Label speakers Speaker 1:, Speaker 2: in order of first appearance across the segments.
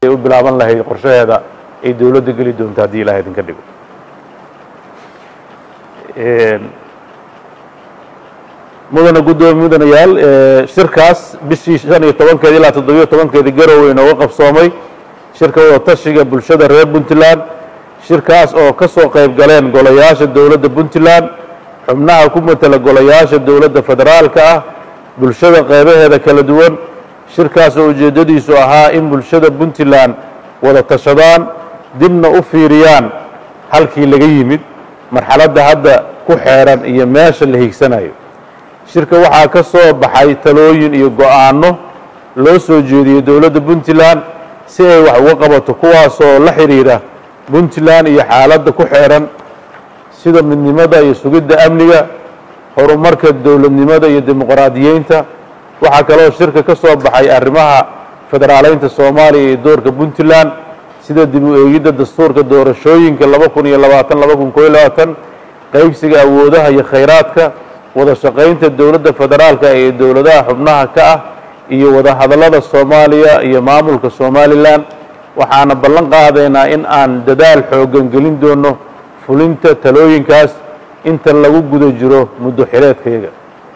Speaker 1: ay u bilaaban lahayd qorshaheeda ay dowladda geli doonto haddii ilaah idinka dhigo mudana guddoomiye mudanayaal shirkaas bishii shan iyo tobankeedi ilaa toddobiyo tobankeedi garowe inooga qabsoomay shirka wadatashiga bulshada reer puntland shirkaas oo ka soo qayb galeen golayaasha dowladda puntland xubnaha ku matela golayaasha dowladda federaalka ah bulshada qeybaheeda kala duwan shirkaas oo ujeeddadiisu ahaa in bulshada puntland wada tashadaan dibna u fiiriyaan halkii laga yimid marxaladda hadda ku xeeran iyo meesha la hiigsanayo shirka waxaa ka soo baxay talooyin iyo go-aanno loo soo jeediyey dowladda puntland si ay wax uga qabato kuwaasoo la xidhiidha puntland iyo xaaladda ku xeeran sida midnimada iyo sugidda amniga horumarka dowladnimada iyo dimuqraadiyeynta waxaa kaloo shirka ka soo baxay arrimaha federaaleynta soomaaliya iyo doorka puntland sida dib u eegidda dastuurka doorashooyinka laba kun iyo labaatan laba kun koiyo labaatan qeybsiga awoodaha iyo khayraadka wada shaqaynta dowladda federaalka ee dowladaha xubnaha ka ah iyo wada hadallada soomaaliya iyo maamulka somalilan waxaana ballan qaadaynaa in aan dadaal xooggan gelin doono fulinta talooyinkaas inta lagu guda jiro muddo xileedkayaga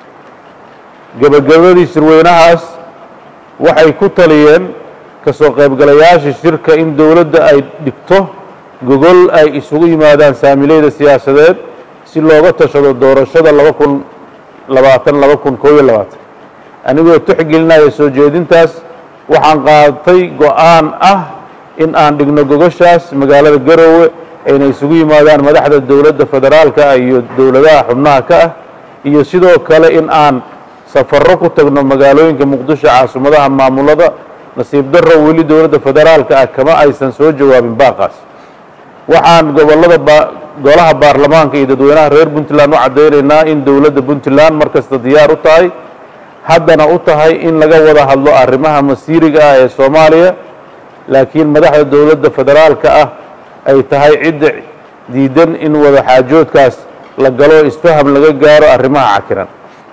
Speaker 1: gebagabadii shirweynahaas waxay ku taliyeen ka soo qaybgalayaasha shirka in dowladda ay dhigto gogol ay isugu yimaadaan saamileyda siyaasadeed si looga tashado doorashada laba kun labaatan laba kun koob iyo labaatan anigoo tixgelinaya soo jeedintaas waxaan qaadatay go-aan ah in aan dhigno gogoshaas magaalada garoowe ayna isugu yimaadaan madaxda dowladda federaalka iyo dowladaha xubnaha ka ah iyo sidoo kale in aan safarro ku tagno magaalooyinka muqdisho caasimadaha maamulada nasiib darro weli dowladda federaalka ah kama aysan soo jawaabin baaqaas waxaan gobollada golaha baarlamaanka iyo dadweynaha reer puntland u caddaynaynaa in dowladda puntland mar kasta diyaar u tahay haddana u tahay in laga wada hadlo arrimaha masiiriga ah ee soomaaliya laakiin madaxda dowladda federaalka ah ay tahay cidda diidan in wada xaajoodkaas la galo isfaham laga gaaro arrimaha cakiran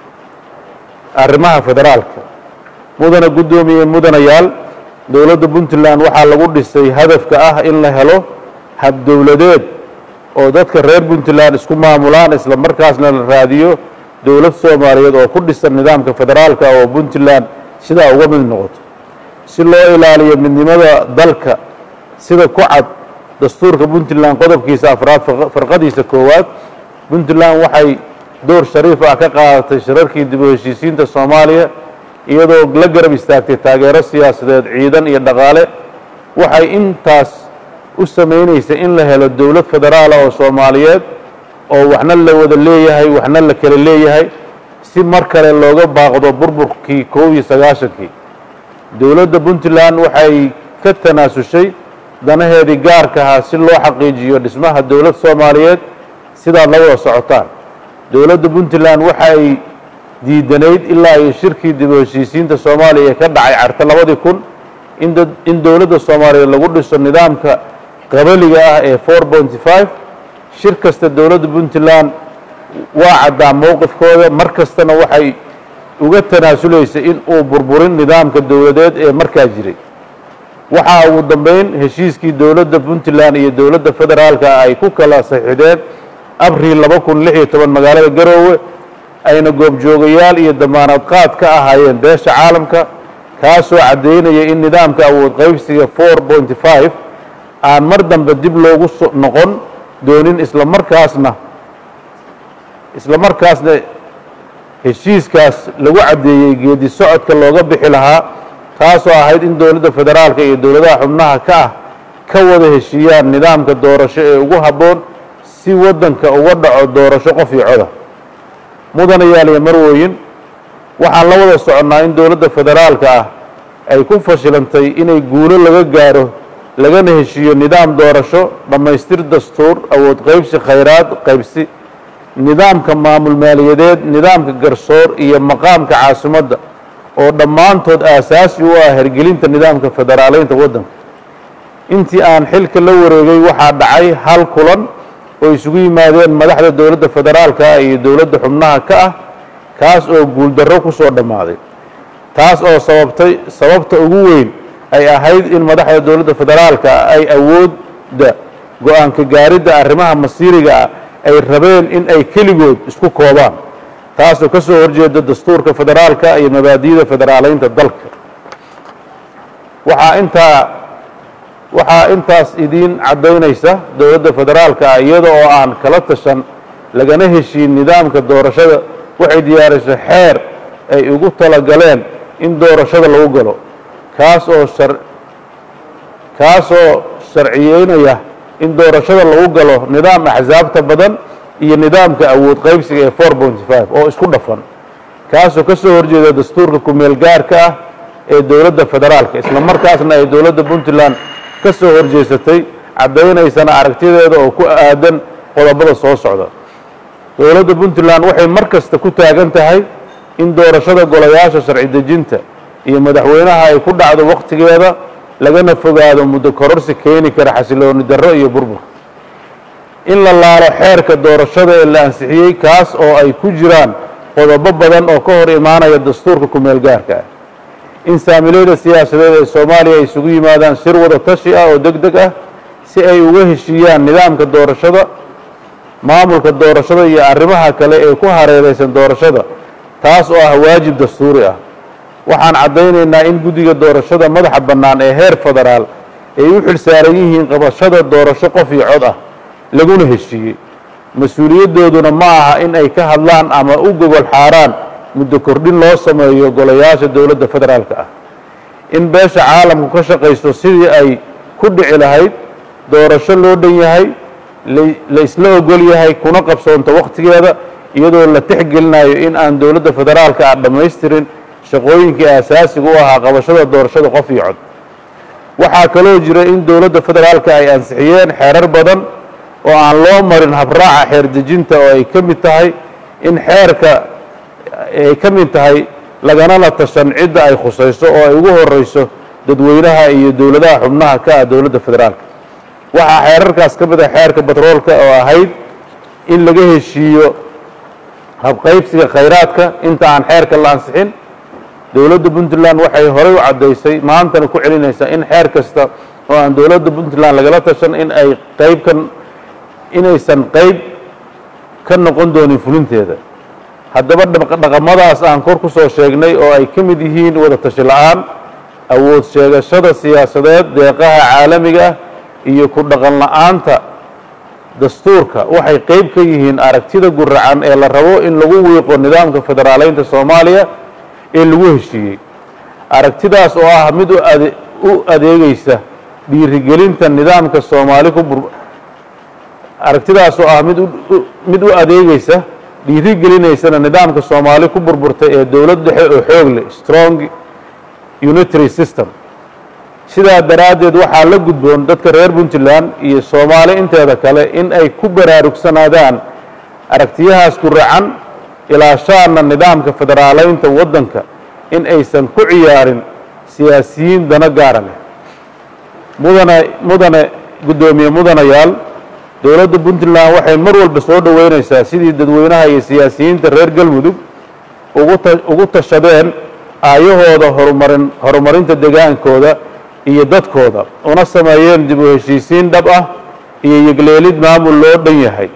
Speaker 1: arrimaha federaalka mudana guddoomiye mudanayaal dowladda puntland waxaa lagu dhisay hadafka ah in la helo hab dowladeed oo dadka reer puntland isku maamulaan isla markaasna la raadiyo dowlad soomaaliyeed oo ku dhisan nidaamka federaalka oo puntland sidaa uga mid noqoto si loo ilaaliyo midnimada dalka sida ku cad dastuurka puntland qodobkiisa afraad farqadiisa koowaad puntland waxay door shariif ah ka qaadatay shirarkii dib u heshiisiinta soomaaliya iyadoo la garab istaagtay taageero siyaasadeed ciidan iyo dhaqaale waxay intaas u samaynaysa in la helo dowlad federaala oo soomaaliyeed oo waxna la wada leeyahay waxna la kala leeyahay si mar kale looga baaqdo burburkii koob iyo sagaashankii dowladda puntland waxay ka tanaasushay danaheedii gaarka ahaa si loo xaqiijiyo dhismaha dowlad soomaaliyeed sidaad la wada socotaan dowladda puntland waxay diidanayd ilaa iyo shirkii dib u heshiisiinta soomaaliya ee ka dhacay carta labadii kun in dowladda soomaaliyeed lagu dhiso nidaamka qabaliga ah ee four pointy five shir kasta dowladda puntland waa caddaa mowqifkooda mar kastana waxay uga tanaasulaysa in uu burburin nidaamka dowladeed ee markaa jiray waxaa ugu dambeyn heshiiskii dowladda puntland iyo dowladda federaalka ay ku kala saxiixdeen abriil laba kun lix iyo toban magaalada garoowe ayna goobjoogayaal iyo damaanad qaad ka ahaayeen beesha caalamka kaasoo caddaynaya in nidaamka awood qaybsiga four pointy five aan mar dambe dib loogu noqon doonin isla markaasna isla markaasna heshiiskaas lagu caddeeyey geedi socodka looga bixi lahaa taasoo ahayd in dowladda federaalka iyo dowladaha xubnaha ka ah ka wada heshiiyaan nidaamka doorasho ee ugu habboon si waddanka uga dhaco doorasho qof iyo coda mudanayaal iyo marwooyin waxaan la wada soconnaa in dowladda federaalka ah ay ku fashilantay inay guulo laga gaaro lagana heshiiyo nidaam doorasho dhammaystir dastuur awood qaybsi khayraad qaybsi nidaamka maamul maaliyadeed nidaamka garsoor iyo maqaamka caasimadda oo dhammaantood aasaasi u ah hergelinta nidaamka federaaleynta waddanka intii aan xilka la wareegay waxaa dhacay hal kulan oo isugu yimaadeen madaxda dowladda federaalka ah iyo dowladda xubnaha ka ah kaas oo guuldarro ku soo dhammaaday taas oo sababtay sababta ugu weyn ay ahayd in madaxda dowladda federaalka ay awoodda go-aanka gaaridda arrimaha masiiriga ah ay rabeen in ay keligood isku koobaan taasoo ka soo horjeeda dastuurka federaalka iyo mabaadi'da federaaleynta dalka waxaa intaa waxaa intaas idiin caddaynaysa dowladda federaalka ah iyada oo aan kala tashan lagana heshiin nidaamka doorashada waxay diyaarisay xeer ay ugu talagaleen in doorashada lagu galo kaas oo shar kaasoo sharciyeynaya in doorashada lagu galo nidaam axsaabta badan iyo nidaamka awood qaybsiga ee four point five oo isku dhafan kaasoo ka soo horjeeda dastuurka ku-meel gaarka ah ee dowladda federaalka isla markaasna ay dowladda puntland ka soo horjeesatay caddaynaysana aragtideeda oo ku aadan qodobada soo socda dowladda puntland waxay mar kasta ku taagan tahay in doorashada golayaasha sharci dejinta iyo madaxweynaha ay ku dhacdo wakhtigeeda lagana fogaado muddo kororsi keeni kara xasilooni darro iyo burbur in la laalo xeerka doorashada ee la ansixiyey kaas oo ay ku jiraan qodobo badan oo ka hor imaanaya dastuurka ku-meel gaarka ah in saamilayda siyaasadeed ee soomaaliya ay isugu yimaadaan shir wada tashi ah oo deg deg ah si ay uga heshiiyaan nidaamka doorashada maamulka doorashada iyo arrimaha kale ee ku hareeraysan doorashada taas oo ah waajib dastuuri ah waxaan caddaynaynaa in guddiga doorashada madaxa bannaan ee heer federaal ay u xil saaran yihiin qabashada doorasho qof iyo cod ah laguna heshiiyey mas-uuliyadooduna ma aha in ay ka hadlaan ama u gogol xaaraan muddo kordhin loo sameeyo golayaasha dowladda federaalka ah in beesha caalamku ka shaqaysto sidii ay ku dhici lahayd doorasho loo dhan yahay la isla ogol yahay kuna qabsoonto wakhtigeeda iyadoo la tixgelinayo in aan dowladda federaalka ah dhammaystirin shaqooyinkii aasaasiga u ahaa qabashada doorashada qof iyo cod waxaa kaloo jira in dowladda federaalka ay ansixiyeen xeerar badan oo aan loo marin habraaca xeer dejinta oo ay ka mid tahay in xeerka ay ka mid tahay lagana la tashan cidda ay khusayso oo ay ugu horeyso dadweynaha iyo dowladaha xubnaha ka ah dowladda federaalka waxaa xeerarkaas ka mid ah xeerka batroolka oo ahayd in laga heshiiyo habqaybsiga khayraadka inta aan xeerka la ansixin dowladda puntland waxay horey u caddaysay maantana ku celinaysaa in xeer kasta oo aan dowladda puntland lagala tashan in ay qayb ka inaysan qayb ka noqon doonin fulinteeda haddaba dhaqamadaas aan kor ku soo sheegnay oo ay ka mid yihiin wada tashi la-aan awood sheegashada siyaasadeed deeqaha caalamiga ah iyo ku dhaqan la-aanta dastuurka waxay qayb ka yihiin aragtida guracan ee la rabo in lagu wiiqo nidaamka federaaleynta soomaaliya ee lagu heshiiyey aragtidaas oo ah mid u adeegeysa dhiirigelinta nidaamka soomaali ku bur aragtidaas oo ah mid mid u adeegeysa dhiirigelinaysana nidaamka soomaali ku burburtay ee dowlad dhexe oo xoog leh strong unitary system sidaa daraaddeed waxaa la gudboon dadka reer puntland iyo soomaali inteeda kale in ay ku baraarugsanaadaan aragtiyahaas guracan ilaashaana nidaamka federaaleynta waddanka in aysan ku ciyaarin siyaasiyiin dano gaara leh mudane mudane guddoomiye mudanayaal dowladda puntland waxay mar walba soo dhoweynaysaa sidii dadweynaha iyo siyaasiyiinta reer galmudug ugu tashadeen aayahooda horumarin horumarinta degaankooda iyo dadkooda una sameeyeen dib u heshiisiin dhab ah iyo yegleelid maamul loo dhan yahay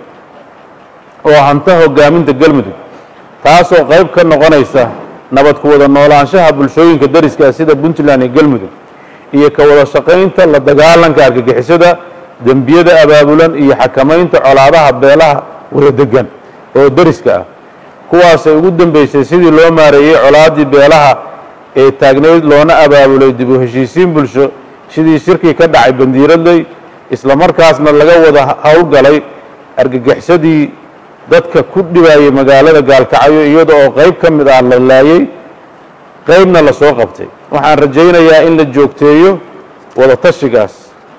Speaker 1: oo hanta hogaaminta galmudug taasoo qayb ka noqonaysa nabad ku wada noolaanshaha bulshooyinka dariska sida puntland iyo galmudug iyo ka wada shaqaynta la dagaalanka argagixisada dembiyada abaabulan iyo xakamaynta colaadaha beelaha wada degan oo deriska ah kuwaasay ugu dambeysay sidii loo maareeyey colaaddii beelaha ee taagnayd loona abaabulay dib u heshiisiin bulsho sidii shirkii ka dhacay bandiiradley isla markaasna laga wada howlgalay argagixisadii dadka ku dhibayay magaalada gaalkacyo iyada oo qayb ka mid ah la laayey qaybna la soo qabtay waxaan rajaynayaa in la joogteeyo wada tashigaas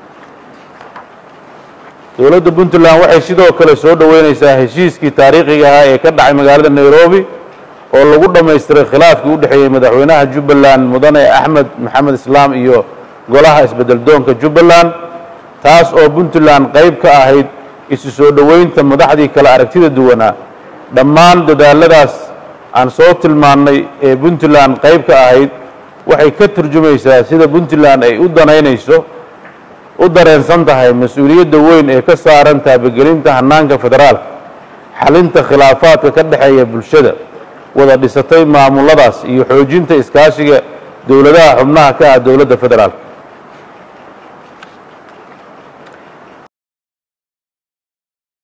Speaker 1: dowladda puntland waxay sidoo kale soo dhoweynaysaa heshiiskii taariikhiga ahaa ee ka dhacay magaalada nairobi oo lagu dhammaystiray khilaafkii u dhexeeyey madaxweynaha jubbaland mudane axmed maxamed islaam iyo golaha isbedel doonka jubbaland taas oo puntland qayb ka ahayd isu soo dhoweynta madaxdii kale aragtida duwanaa dhammaan dadaaladaas aan soo tilmaannay ee puntland qayb ka ahayd waxay ka turjumaysaa sida puntland ay u danaynayso u dareensan tahay mas-uuliyadda weyn ee ka saaran taabagelinta hannaanka federaalka xalinta khilaafaadka ka dhexeeya bulshada wada dhisatay maamuladaas iyo xoojinta iskaashiga dowladaha xubnaha ka ah dowladda federaalka